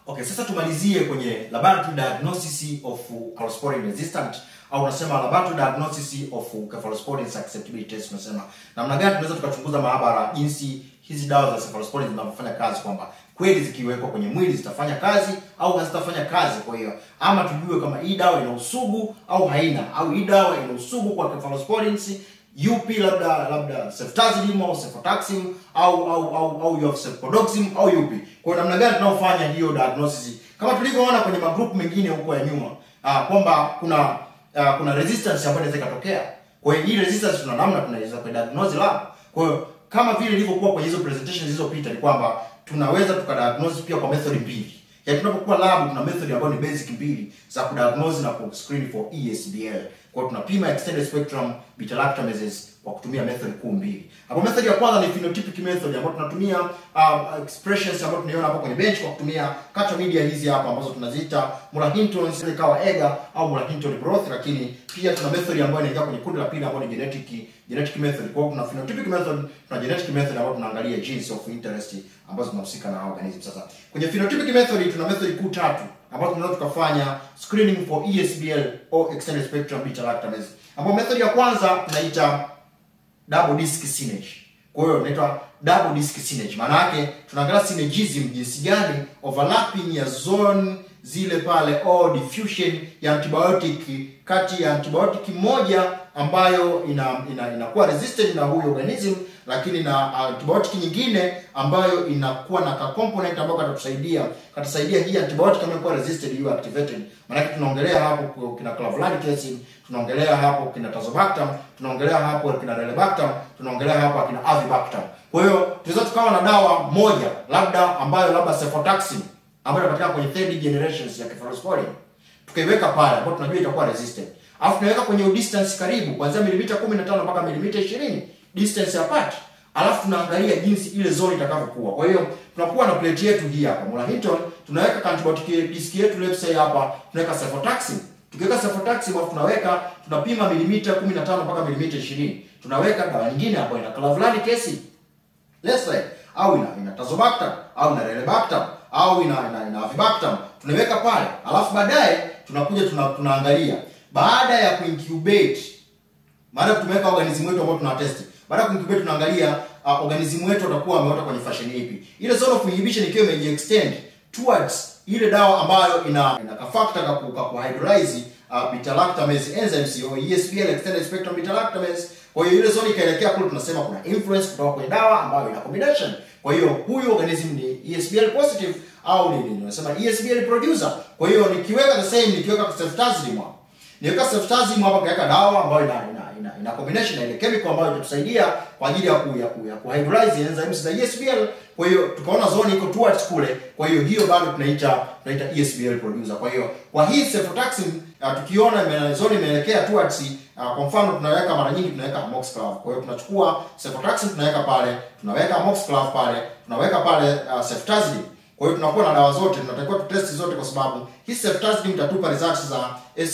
Okay, sasa tumalizie kwenye laboratory diagnosis of cephalosporin resistant au unasema laboratory diagnosis of cephalosporin susceptibility test. Unasema namna gani tunaweza tukachunguza maabara jinsi hizi dawa za cephalosporin zinavyofanya kazi, kwamba kweli zikiwekwa kwenye mwili zitafanya kazi au hazitafanya kazi. Kwa hiyo ama tujue kama hii dawa ina usugu au haina, au hii dawa ina usugu kwa cephalosporins yupi labda labda ceftazidime au cefotaxime au au au au you have cefpodoxime au yupi. Kwa hiyo namna gani tunaofanya hiyo diagnosis kama tulivyoona kwenye magroup mengine huko ya nyuma ah, kwamba kuna ah, kuna resistance ambayo inaweza ikatokea. Kwa hiyo hii resistance tuna namna tunaweza kwa diagnose lab. Kwa hiyo kama vile ilivyokuwa kwenye hizo presentations zilizopita ni kwamba tunaweza tukadiagnose pia kwa method mbili. Ya tunapokuwa lab tuna method ambayo ni basic mbili za kudiagnose na kuscreen for ESBL. Kwa hiyo tunapima extended spectrum beta lactamases kwa kutumia method kuu mbili. Hapo method ya kwanza ni phenotypic method ambayo tunatumia uh, expressions ambayo tunaiona hapo kwenye bench kwa kutumia culture media hizi hapa ambazo tunaziita Muller-Hinton ikawa Ega au Muller-Hinton broth, lakini pia tuna method ambayo inaingia kwenye kundi la pili ambayo ni genetic genetic method. Kwa hiyo kuna phenotypic method, tuna genetic method ambayo tunaangalia genes of interest ambazo zinahusika na organism. Sasa kwenye phenotypic method tuna method kuu tatu ambapo tunaweza tukafanya screening for ESBL au extended spectrum beta lactamase. Ambapo method ya kwanza tunaita double disc signage. Kwa hiyo inaitwa double disc signage. Maana yake tunaangalia synergism jinsi gani overlapping ya zone zile pale au diffusion ya antibiotic kati ya antibiotic moja ambayo ina ina inakuwa resistant na huyo organism lakini na antibiotic nyingine ambayo inakuwa na ka component ambayo katatusaidia katasaidia hii antibiotic kama inakuwa resistant hiyo activated. Maana tunaongelea hapo kina clavulanic acid, tunaongelea hapo kina tazobactam, tunaongelea hapo kina relebactam, tunaongelea hapo kina avibactam. Kwa hiyo tunaweza tukawa na dawa moja labda ambayo labda cefotaxime ambayo inapatikana kwenye third generations ya cephalosporin tukaiweka pale ambapo tunajua itakuwa resistant. Alafu tunaweka kwenye distance karibu kuanzia milimita 15 mpaka milimita 20 distance apart. Alafu tunaangalia jinsi ile zone itakavyokuwa. Kwa hiyo tunakuwa na plate yetu hii hapa. Muller-Hinton tunaweka antibiotic disk yetu let's say hapa tunaweka cefotaxime. Tukiweka cefotaxime alafu tunaweka tunapima milimita 15 mpaka milimita 20. Tunaweka dawa nyingine hapo ina clavulanic acid. Let's say au ina ina tazobactam au ina relebactam au ina ina, ina avibactam tunaweka pale. Alafu baadaye tunakuja tuna, tunaangalia baada ya kuincubate baada ya tumeweka organism wetu ambao tunatest baada ya kuincubate tunaangalia uh, organism wetu utakuwa ameota kwenye fashion ipi ile zone of inhibition ikiwa imeji extend towards ile dawa ambayo ina ina ka factor ka ku, ka ku hydrolyze uh, beta lactamase enzymes au ESBL extended spectrum beta lactamase kwa hiyo ile zone ikaelekea kule tunasema kuna influence kutoka kwenye dawa ambayo ina combination kwa hiyo huyu organism ni ESBL positive au ni nini unasema ESBL producer kwa hiyo nikiweka the same nikiweka ceftazidime niweka ceftazidime hapa kaweka dawa ambayo ina ina, ina, ina combination na ile chemical ambayo itatusaidia kwa ajili ya ku ya ku, ya ku hydrolyze enzymes za ESBL kwa hiyo tukaona zone iko towards kule kwa hiyo hiyo bado tunaita tunaita ESBL producer kwa hiyo kwa hii cefotaxime uh, tukiona ime, zone imeelekea towards uh, kwa mfano tunaweka mara nyingi tunaweka amoxiclav kwa hiyo tunachukua cefotaxime tunaweka pale tunaweka amoxiclav pale tunaweka pale uh, ceftazidime kwa hiyo tunakuwa na dawa zote, tunatakiwa tutesti zote, kwa sababu hii ceftazidime itatupa results za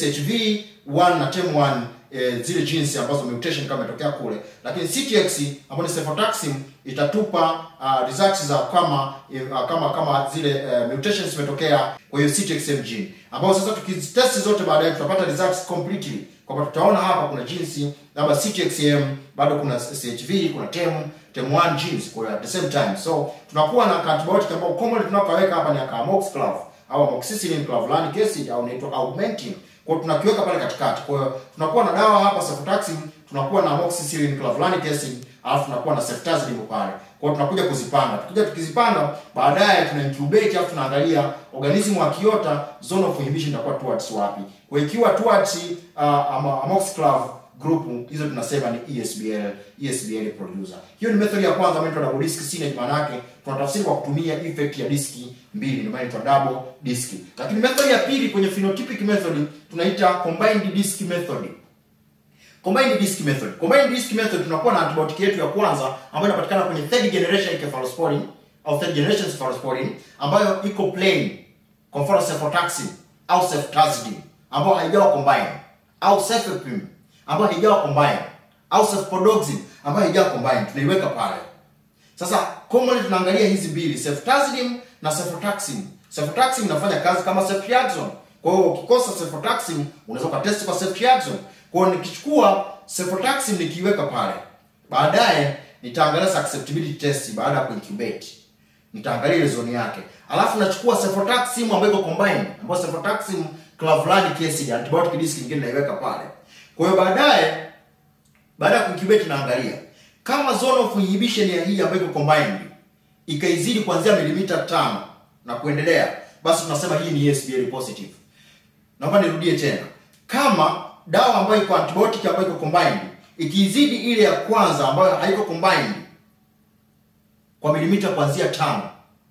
SHV1 na TEM1 eh, zile genes ambazo mutation kama imetokea kule, lakini CTX ambayo ni cefotaxime itatupa uh, results za kama uh, kama kama zile uh, mutations zimetokea kwa hiyo CTXM gene, ambao sasa tukizitesti zote baadaye tutapata results completely kwamba tutaona hapa kuna genes labda CTXM, bado kuna CHV, kuna TEM TEM1 genes kwa at the same time. So tunakuwa na antibiotic ambao commonly tunakaweka hapa ni amoxiclav au amoxicillin clavulanic acid au inaitwa augmentin. Kwa hiyo tunakiweka pale katikati. Kwa hiyo tunakuwa na dawa hapa cefotaxime, tunakuwa na amoxicillin clavulanic acid, alafu tunakuwa na ceftazidime pale. Kwa hiyo tunakuja kuzipanga. Tukija tukizipanga, baadaye tuna incubate alafu tunaangalia organism akiota zone of inhibition itakuwa towards wapi. Kwa hiyo ikiwa towards uh, amoxiclav group hizo tunasema ni ESBL ESBL producer. Hiyo ni method ya kwanza ambayo double disc signage, maana yake tunatafsiri kwa kutumia effect ya diski mbili, ndio maana inaitwa double disc. Lakini method ya pili kwenye phenotypic method tunaita combined disc method. Combined disc method. Combined disc method tunakuwa na antibiotic yetu ya kwanza ambayo inapatikana kwenye third generation cephalosporin au third generation cephalosporin ambayo iko plain. Kwa mfano cefotaxime au ceftazidime ambayo haijawa combine au cefepime ambayo haijawa combine au cefpodoxime ambayo haijawa combine tunaiweka pale. Sasa commonly tunaangalia hizi mbili ceftazidime na cefotaxime. Cefotaxime inafanya kazi kama ceftriaxone. Kwa hiyo ukikosa cefotaxime unaweza ukatest kwa ceftriaxone. Kwa hiyo nikichukua cefotaxime nikiiweka pale, baadaye nitaangalia susceptibility test baada ya kuincubate. Nitaangalia ile zone yake. Alafu nachukua cefotaxime ambayo iko combined, ambayo cefotaxime clavulanic acid antibiotic disk nyingine naiweka pale. Kwa hiyo baadaye baada ya kuincubate naangalia kama zone of inhibition ya hii ambayo iko combined ikaizidi kuanzia milimita tano na kuendelea, basi tunasema hii ni ESBL positive. Naomba nirudie tena, kama dawa ambayo iko antibiotic ambayo iko combined ikizidi ile ya kwanza ambayo haiko combined kwa milimita kuanzia tano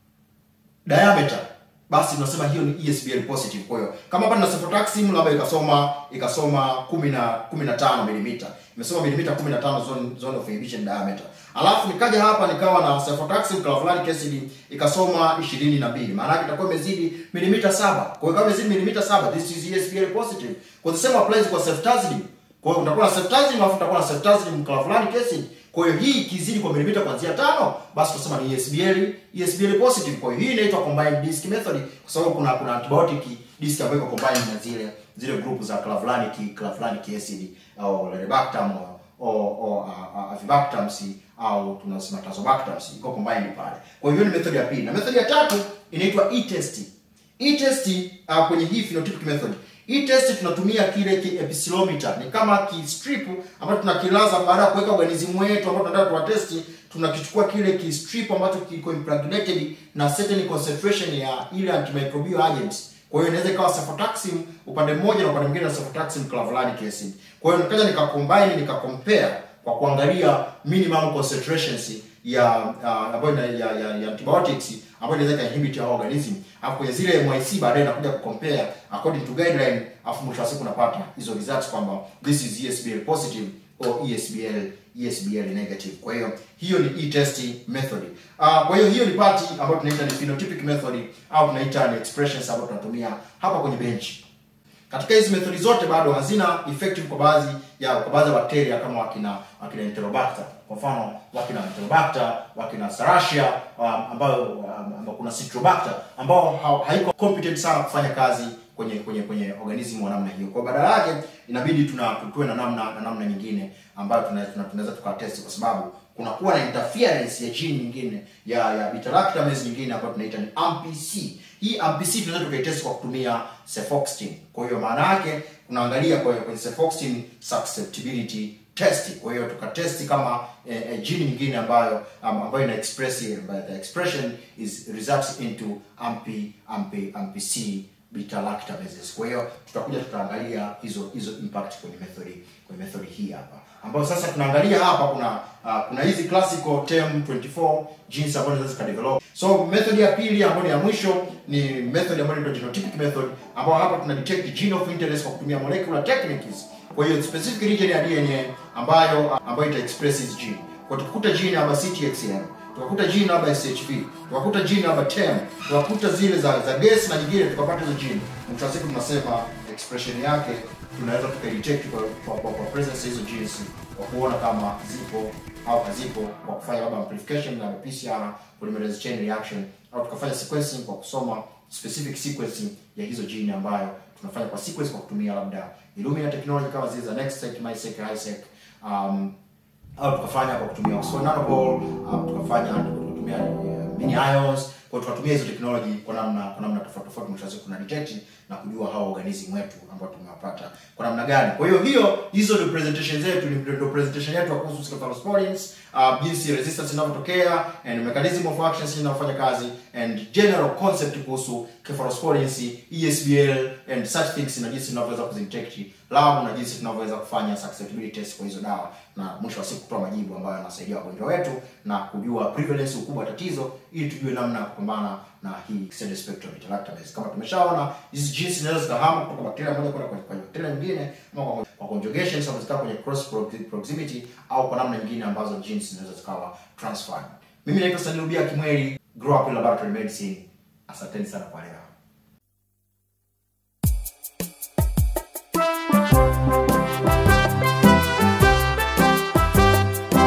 diameter basi tunasema hiyo ni ESBL positive. Kwa hiyo kama hapa nina cefotaxime labda ikasoma ikasoma 10 na 15 mm. Imesoma milimita 15 zone zone of inhibition diameter. Alafu nikaja hapa nikawa na cefotaxime clavulanic acid ikasoma 22. Maana yake itakuwa imezidi milimita 7. Kwa hiyo kama imezidi milimita 7 this is ESBL positive. Kwa the same applies kwa ceftazidime. Kwa hiyo utakuwa na ceftazidime alafu utakuwa na ceftazidime clavulanic acid. Kwa hiyo hii ikizidi kwa milimita kuanzia tano, basi tunasema ni ESBL, ESBL positive. Kwa hiyo hii inaitwa combined disk method kwa sababu kuna kuna antibiotic disk ambayo iko combined na zile zile group za clavulanic clavulanic acid au Leribactam au au Avibactam au tunasema Tazobactam iko combined pale. Kwa hiyo ni method ya pili. Na method ya tatu inaitwa e-test. E-test uh, kwenye hii phenotypic method hii test tunatumia kile ki epsilometer, ni kama ki strip ambacho tunakilaza baada ya kuweka organism wetu ambao tunataka tuwatesti, tunakichukua kile ki strip ambacho kiko impregnated na certain concentration ya ile antimicrobial agents. Kwa hiyo inaweza ikawa cefotaxime upande mmoja na upande mwingine na cefotaxime clavulanic acid. Kwa hiyo nikaja nikacombine nikacompare kwa kuangalia minimum concentrations ya uh, ambayo ya, ya, ya antibiotics ambayo inaweza inhibit our organism. Alafu kwenye zile MYC baadaye nakuja kucompare according to guideline, alafu mwisho wa siku napata hizo results kwamba this is ESBL positive or ESBL ESBL negative. Kwa hiyo hiyo ni e-test method. Uh, kwa hiyo hiyo ni party ambayo tunaita ni phenotypic method au tunaita ni expressions ambayo tunatumia hapa kwenye bench. Katika hizi methodi zote bado hazina effective kwa baadhi ya kwa baadhi ya bakteria kama wakina wakina Enterobacter. Kwa mfano wakina Enterobacter, wakina Serratia um, ambayo um, ambao kuna Citrobacter ambao ha, haiko competent sana kufanya kazi kwenye kwenye kwenye organism wa namna hiyo. Kwa badala yake inabidi tuna tuwe na namna na namna nyingine ambayo tunaweza tuna, tunaweza tukatest kwa sababu kunakuwa na interference ya gene nyingine ya ya beta lactamase nyingine ambayo tunaita ni AMPC. Hii AMPC tunaweza tukaitest kwa kutumia cefoxetine. Kwa hiyo maana yake tunaangalia kwa kwenye cefoxetine susceptibility test. Kwa hiyo tukatesti kama eh, eh, gene nyingine ambayo um, ambayo ina express by the expression is results into AMP AMP AMPC beta lactamases. Kwa hiyo tutakuja tutaangalia hizo hizo impact kwenye method kwenye method hii hapa. Ambayo sasa tunaangalia hapa kuna uh, kuna hizi classical term 24 genes ambazo zinaweza zikadevelop. So method ya pili ambayo ni ya mwisho ni method ambayo inaitwa genotypic method ambayo hapa tuna detect gene of interest kwa kutumia molecular techniques. Kwa hiyo specific region ya DNA ambayo ambayo ita express hizi gene. Kwa tukukuta gene hapa CTXN tukakuta jini labda SHV, tukakuta jini labda TEM, tukakuta zile za za gas na nyingine, tukapata hizo jini. Mwisho wa siku tunasema expression yake tunaweza tukadetect kwa, kwa, kwa, kwa presence hizo genes kwa kuona kama zipo au hazipo kwa kufanya labda amplification na PCR polymerase chain reaction, au tukafanya sequencing kwa kusoma specific sequencing ya hizo gene ambayo tunafanya kwa sequence kwa kutumia labda Illumina technology kama zile za NextSeq, MiSeq, HiSeq um, au tukafanya kwa kutumia Oxford Nanopore au tukafanya kwa kutumia uh, mini ions kwa tukatumia hizo technology kwa namna kwa namna tofauti tofauti, mwisho wa siku kuna detect na kujua hao organism wetu ambao tumewapata kwa namna gani. Kwa hiyo hiyo hizo ndio presentation zetu, ndio presentation yetu kuhusu cephalosporins, uh, jinsi resistance inavyotokea and mechanism of action jinsi inavyofanya kazi and general concept kuhusu cephalosporins, ESBL and such things na jinsi tunavyoweza kuzidetect lab na jinsi tunavyoweza kufanya susceptibility test kwa hizo dawa na mwisho wa siku kutoa majibu ambayo yanasaidia wagonjwa wetu na kujua prevalence, ukubwa wa tatizo, ili tujue namna ya kupambana na hii extended spectrum beta lactamase. Kama tumeshaona hizi genes zinaweza zikahama kutoka bakteria moja kwenda kwa bakteria nyingine, ama kwa, kwa conjugation sababu zikawa kwenye cross proximity au kwa namna nyingine ambazo genes zinaweza zikawa transferred. Mimi naitwa Stanley Rubia Kimweli, Grow Up in Laboratory Medicine. Asanteni sana kwa leo.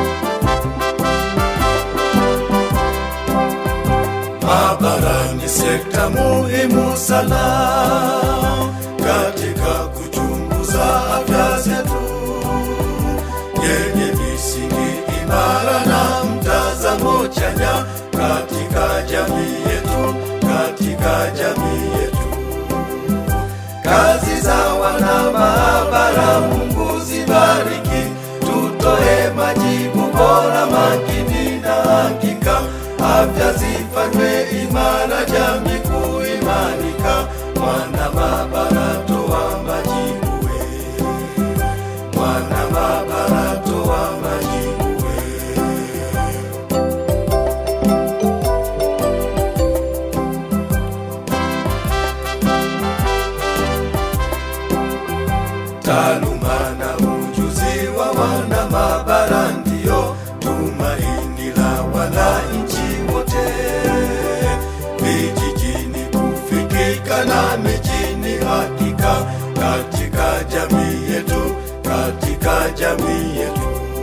Maabara ni sehemu sekta muhimu sana katika kuchunguza afya zetu yenye misingi imara na mtazamo chanya katika jamii yetu, katika jamii yetu. Kazi za wana maabara, Mungu zibariki, tutoe majibu bora, makini na hakika, afya zifanywe imara, jamii kuimarika. Mwana maabara, toa majibu we, mwana maabara, toa majibu we. Taaluma na ujuzi wa wana maabara ndio tumaini la wananchi wote, vijijini kufikika na mijini hakika, katika jamii yetu, katika jamii yetu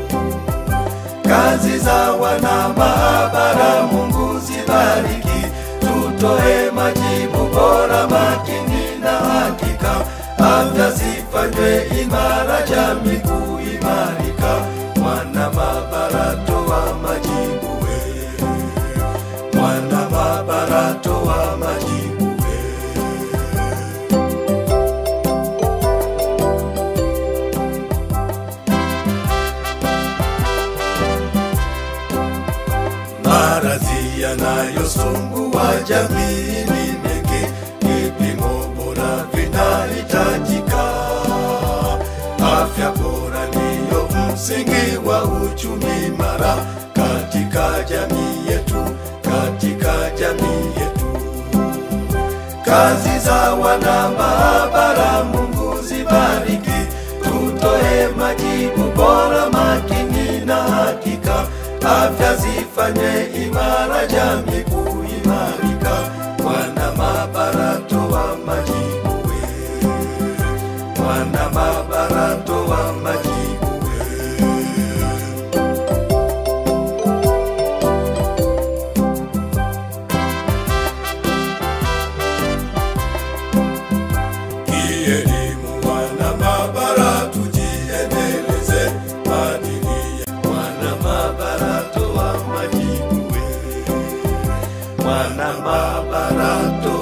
kazi za wana maabara, Mungu zibariki, tutoe majibu bora, makini na hakika, afya zifanywe imara, jamii kuimarika. Mwana maabara, toa majibu we, mwana maabara, toa majibu we. Maradhi yanayosumbua jamii ni mengi, vipimo bora vinahitajika. Afya bora ndiyo msingi wa uchumi imara katika jamii yetu, katika jamii yetu. Kazi za wana maabara, Mungu zibariki, tutoe majibu bora, makini na hakika, afya zifanye imara, jamii kuimarika. Mwana maabara, toa majibu we, mwana maabara, toa majibu we. Kielimu wana maabara, tujiendeleze maadili ya wana maabara, toa majibu we, mwana maabara, toa